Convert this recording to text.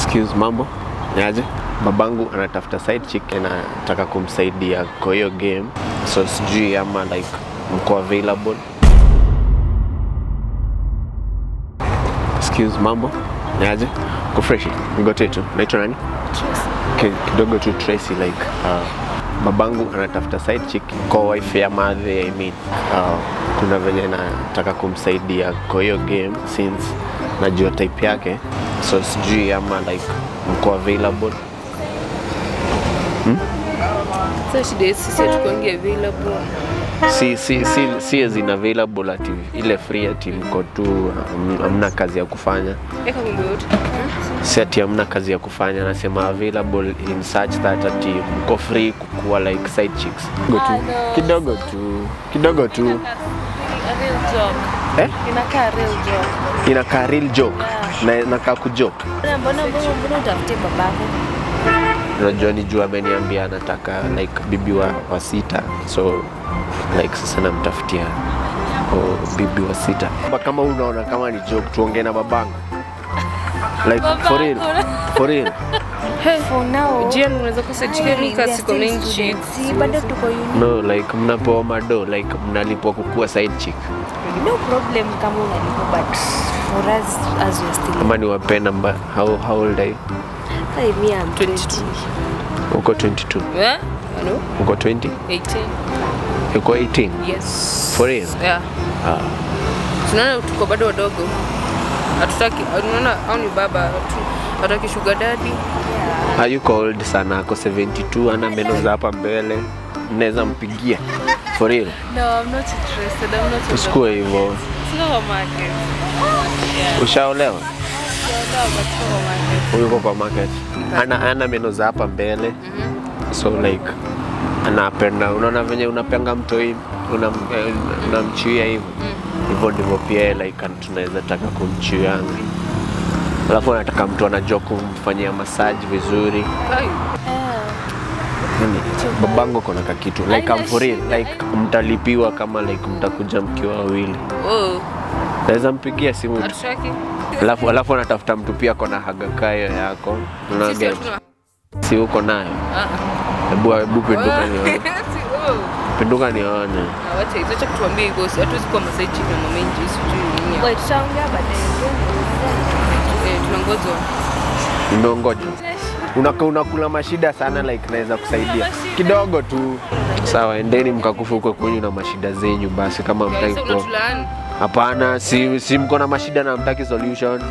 Excuse, mambo niaje? Babangu anatafuta side chick anataka kumsaidia kwa hiyo game, so sijui ama like mko available. Excuse, mambo niaje? Ko fresh? Ngote tu. Naitwa nani? Okay, kidogo tu Tracy like uh, babangu anatafuta side chick kwa wife ya madhe I mean. Uh, kuna venye nataka kumsaidia kwa hiyo game since najua type yake so sijui ama like mko available Sasa shida yetu sisi hatukuangi available. si, si, si, si as in available ati ile free ati mko tu ham- hamna kazi ya kufanya Eka ngombe yote. si ati hamna kazi ya kufanya nasema available in such that ati mko free kukuwa like side chicks kidogo tu kidogo tu kidogo tu A real joke. eh? Inakaa real joke. inakaa real joke na nakaa kujoke Mbona mbona mbona mbona utafutie babako? unajua ni juu ameniambia anataka like bibi wa, wa sita so like sasa namtafutia oh, bibi wa sita Ba- kama unaona kama ni joke tuongee na babangu like for real for real For now, Jian unaweza kosa we chicken are kasi still comment students. chicks. Si, bado tuko uni. no like mnapewa mado like mnalipwa kukuwa side chick No problem kama unalipo but for us as we are still ama ni wape namba how, how old are you Hey, me I'm 22. uko 22 Eh? Ano? uko 20 18. uko 18 Yes. For real? Yeah. ah. Tunaona tuko bado wadogo. Hatutaki, unaona au ni baba hatu- hataki sugar daddy. hayuko old sana ako 72 ana meno za hapa mbele mnaweza mpigia for real No, I'm not interested. I'm not usikue hivyo Sina kwa market. ushaolewa Sina but sina kwa market. yuko kwa market ana, ana meno za hapa mbele so like anapenda unaona venye unapenga mtoi unam- eh, unamchuia hivyo hivyo ndivyo pia yeye like an- tunaweza taka kumchuianga alafu anataka mtu anajua kumfanyia masaji vizuri Kai. Yaani, babangu kona kakitu like Haina I'm for real shida, like mtalipiwa kama like mtakuja mkiwa wawili Oh, naweza mpigia simu tu hatutaki. alafu alafu anatafuta mtu pia kona hagakayo yako Sisi unaget hatuna. si uko nayo Ah. hebu hebu pinduka nione Si- oh. pinduka nione Na wacha hizo acha kutuambia hivyo, si hatuwezi kuwa masaichi na mamenji sijui nini. Wait, tutaongea baadaye. Eh, tunangozwa. nimeongoja Unaka, unakula mashida sana like naweza kusaidia kidogo tu sawa endeni mkakufa huko kwenyu na mashida zenyu basi kama mtaki Sasa kuwa unatulaani. hapana si, si mko na mashida na mtaki solution